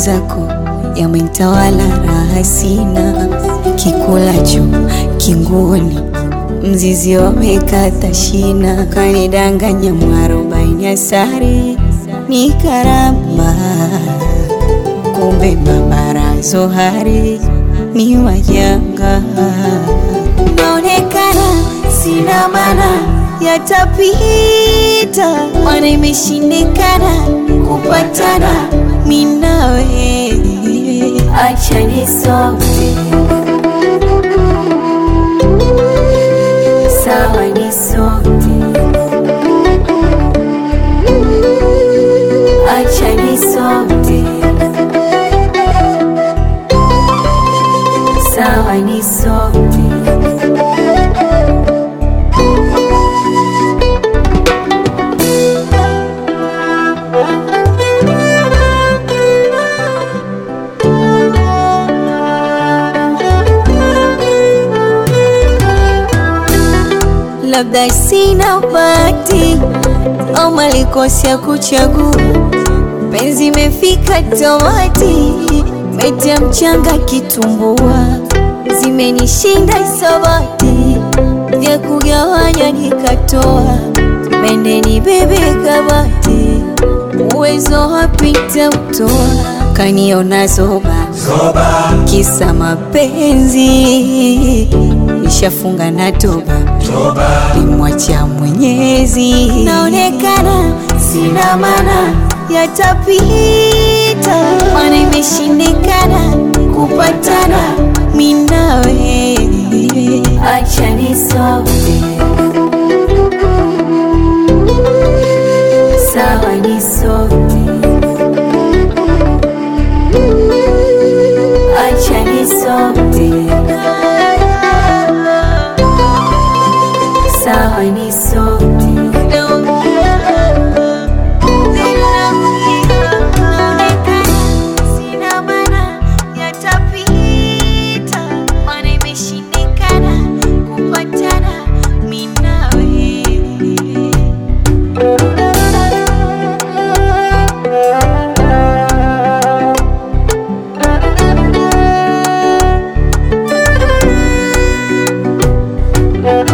mwenzako yamenitawala, raha sina, kikulacho kingoni, mzizi wamekata shina, kanidanganya mwarobaini asari ni karama, kumbe mabara zohari ni wajanga, naonekana sina maana yatapita, mana imeshindikana kupatana minawe, acha nisome sawa, nisome acha nisome sawa, nisome labda sina bahati au malikosi ya kuchagua, penzi imefika tamati, metia mchanga kitumbua, zimenishinda isabati, vya kugawanya nikatoa, mende ni bebe kabati, uwezo wapita utoa, kaniona zoba Zoba, kisa mapenzi, nishafunga na toba toba, nimwacha Mwenyezi, naonekana sina maana, yatapita, mana imeshindikana kupatana minawe, acha nisome sawa, nisome acha nisome sawa, nisome sina maana yatapita, mana imeshindikana kupatana minawe Thank